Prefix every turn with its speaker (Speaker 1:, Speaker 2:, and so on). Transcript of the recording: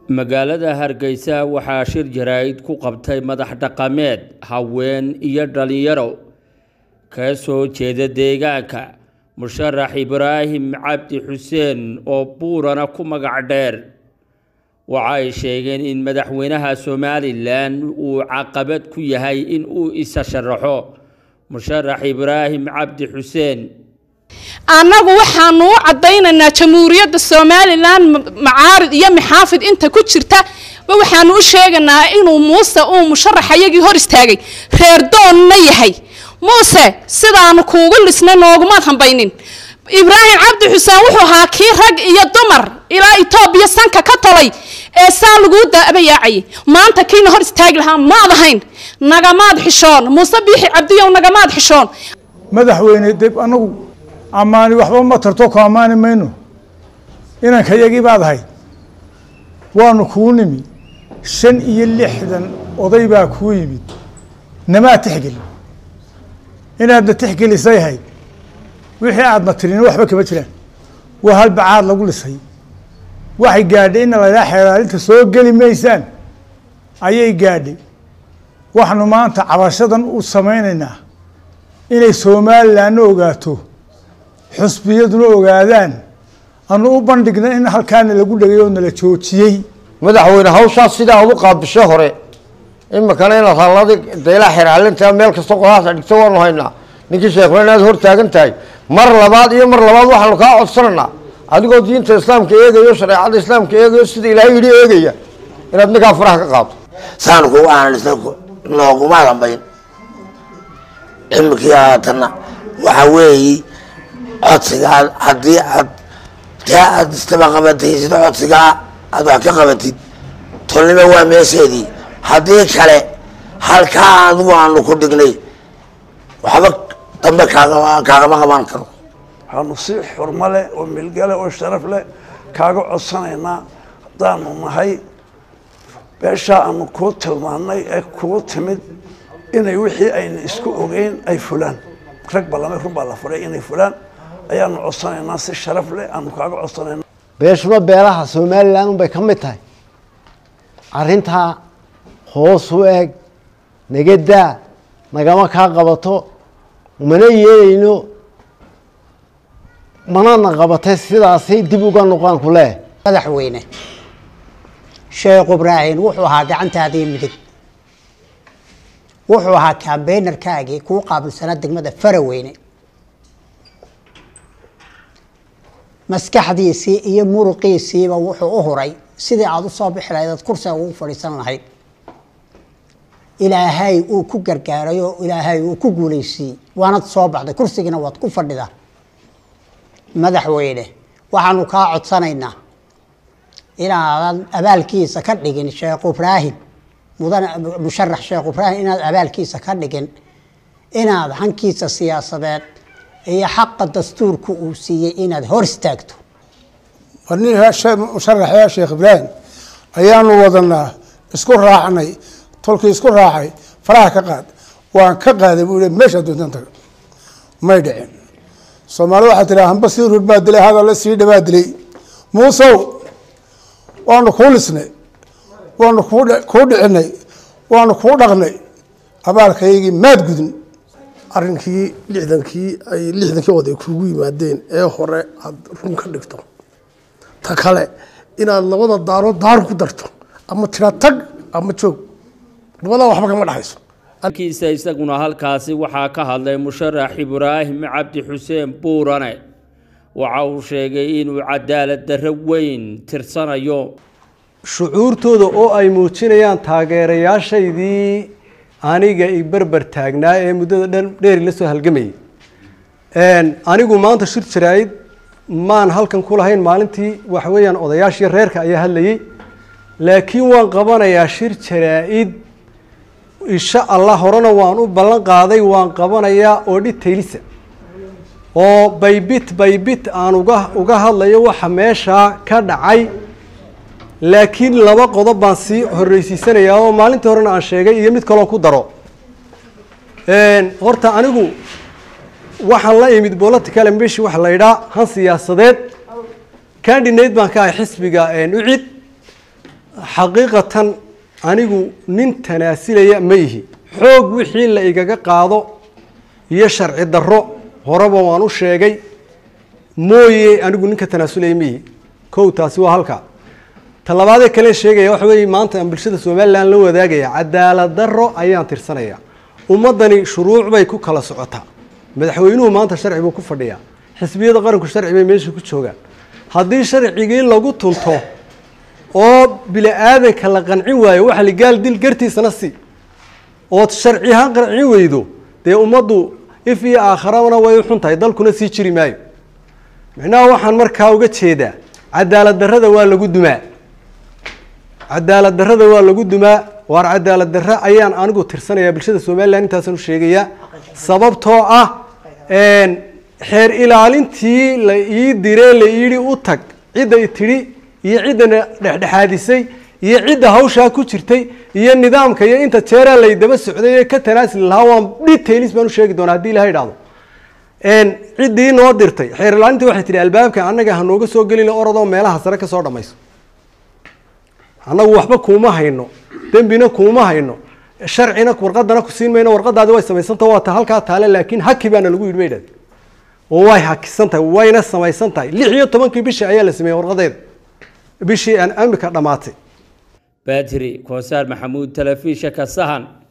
Speaker 1: magaalada hargeysa waxaa shir jaraa'id ku qabtay madax dhaqameed haween iyo dhalinyaro ka soo jeeda deegaanka musharax ibraahim cabdi xuseen oo buurana ku magac dheer waxa ay sheegeen in madaxweynaha somalilan uu caqabad ku yahay in uu isa sharaxo musharax ibraahim cabdi xuseen
Speaker 2: annagu waxaanu u caddaynaynaa jamhuuriyadda somalilan macaarid iyo maxaafid inta ku jirta ba waxaanu u sheegaynaa inuu muuse uu musharaxayagii hor istaagay reer doonna yahay muuse sidaanu kuugu lisnay noogumaad hambaynin ibraahim cabdi xuseen wuxuu ahaa kii rag iyo dumar ilaa etoobiya sanka ka tolay ee saa laguu daabayaacayay maanta kiina hor istaagi lahaa maad ahayn nagamaad xishoon muuse biixi cabdiyow nagamaad xishoon
Speaker 3: madaxweyne deb anagu ammaani waxba ma tarto ku ammaani mayno inanka yagii baad ahayd waanu kuu nimi shan iyo lixdan oday baa kuu yimid namaa tixgeli inaadna tixgelisay ahayd wixii aadna tirin waxba kama jiraan waa halbacaad lagu lisay waxay gaadhay ina laydhaa xeeraalinta soo geli maysaan ayay gaadhay waxaanu maanta cabashadan u samaynaynaa inay somalilanna ogaato xusbiyaduna ogaadaan anu u bandhigna in halkaana lagu dhegay oo nala joojiyey
Speaker 4: madaxweyne hawshaas sidaa ad u qaabishay hore imikana inaad halladii deelaa xeraalinta meel kasta qodaasa dhigta waanu haynaa ninkii sheekuna inaad hor taagan tahay mar labaad iyo mar labaad waxaanu kaa codsanaynaa adigoo diinta islaamka eegayo shareecada islaamka eegayo sida ilaahay yidhi eegaya inaad ninkaa faraha ka qaado
Speaker 5: saan kugu aanisa nooguma dambayn imikii haatanna waxa weeyi codsigaa haddii aad taa aad istaba qabatay sida codsigaa aad wax ka qabatid tolnimo waa meesheedii haddii kale halkaa adigu aanu ku dhignay waxba dambe kaagama qaban karo
Speaker 6: waxaanu si xurmo leh oo milgale oo sharaf leh kaaga codsanaynaa haddaanu nahay beeshaa aanu kuu tilmaannay ee kuu timid inay wixii ayna isku ogeyn ay fulaan rag ballamay run baa la furay inay fulaan ayaanu codsanaynaa si sharaf leh aanu kaaga codsanayna
Speaker 4: beeshuna beelaha somalilan unbay ka mid tahay arrintaa hoos u eeg nagadaa nagama kaa qabato mana yeelayno manana qabatay sidaasay dib uga noqaan ku leeh
Speaker 7: madaxweyne sheekh ibraahim wuxuu ahaa gacantaadii midig wuxuu ahaa kambeynarkaagii kuu qaabilsanaa degmada faraweyne maskaxdiisii iyo muruqiisiiba wuxuu u huray sidii aada usoo bixi lahayd aad kursiga ugu fadhiisan lahayd ilaahay uu ku gargaaray oo ilaahay uu ku guulaysiiyey waanad soo baxday kursigiina waad ku fadhidaa madaxweyne waxaanu kaa codsanaynaa inaadan abaalkiisa ka dhigin sheekh ibraahim mudan musharax sheekh ibraahim inaad abaalkiisa ka dhigin inaad hankiisa siyaasadeed iyo xaqa dastuurka uu siiyey inaad hor istaagto
Speaker 3: nin musharaxya sheekh ibraahim ayaanu wadanaa isku raacnay tolkii isku raacay faraha ka qaad waan ka qaaday buu meeshaa doontaan taga may dhicin soomaalida waxaa tiraa hamba sii rur baa dilay hadalla sii dhabaa dilay muusow waanu kuu lisnay waanu kuu dhicinay waanu kuu dhaqnay abaalkaygii maad gudin
Speaker 8: arrinkii lixdankii ay lixdankii oday kugu yimaadeen ee hore aada run ka dhigto ta kale inaad labada daarood daar ku darto ama tira tag ama joog labadaa waxba kama dhexayso
Speaker 1: kiisa isaguna halkaasi waxaa ka hadlay musharax ibraahim cabdi xuseen buurane waxa uu sheegay inuu cadaalad darro weyn tirsanayo
Speaker 9: shucuurtooda oo ay muujinayaan taageerayaashaydii aniga i berber taagnaa ee muddada dhan dheeri la soo halgamayay anigu maanta shir jaraa'id maan halkan ku lahayn maalintii waxa weeyaan odayaashii reerka ayaa hadlayay laakiin waan qabanayaa shir jaraa-id insha allah horena waan u ballan qaaday waan qabanayaa oo dhitaylisa oo baybit baybit aan uga uga hadlayo waxa meeshaa ka dhacay laakiin laba qodob baan sii horreysiisanayaa oo maalintii horena aan sheegay iyo mid kaloo ku daro horta anigu waxaan la imid political ambition waxa la yidhaha han siyaasadeed candidate baan ka ahay xisbiga ucid xaqiiqatan anigu nin tanaasilaya ma ihi xoog wixii la igaga qaado iyo sharci darro horeba waan u sheegay mooye anigu ninka tanaasulaya ma ihi kow taasi waa halkaa ta labaadee kale sheegaya waxa weeye maanta aan bulshada somalilan la wadaagaya cadaalad darro ayaan tirsanaya ummaddani shuruuc bay ku kala socotaa madaxweynuhu maanta sharci buu ku fadhiyaa xisbiyada qaranku sharci bay meesha ku joogaan haddii sharcigii lagu tunto oo bini aadanka la qancin waayo waxa ligaal dil gartiisana si ood sharci ahaan qancin weydo dee ummaddu if iyo aakharabana way u xun tahay dalkuna sii jiri maayo micnaha waxaan markaa uga jeedaa cadaalad darrada waa lagu dumaa cadaalad darrada waa lagu dumaa waar cadaalad darre ayaan anigu tirsanayaa bulshada somalilan intaasaan u sheegayaa sababtoo ah xeer ilaalintii la ii diree la yidhi u tag cidda i tidhi iyo ciddana dhexdhexaadisay iyo cidda hawshaa ku jirtay iyo nidaamka iyo inta jeeraa lay daba socday ee ka tanaasili lahaa waan details baan u sheegi doonaa haddii ilaha idhahdo ciddii noo dirtay xeer ilaalintii waxay tihi albaabka annaga hanooga soo gelin orodoo meelaha sare ka soo dhammayso annagu waxba kuuma hayno dembina kuuma hayno sharcina warqadana ku siin mayno warqadaadi way samaysanta waa ta halkaa taale laakiin haki baana lagu yidhi bay idhahde oo way hakisan tahay wayna samaysan tahay lix iyo tobankii bishii ayaa la sameeyey warqadeeda bishii aan amika dhammaatay
Speaker 1: baatiri koosaar maxamuud telefishinka sahan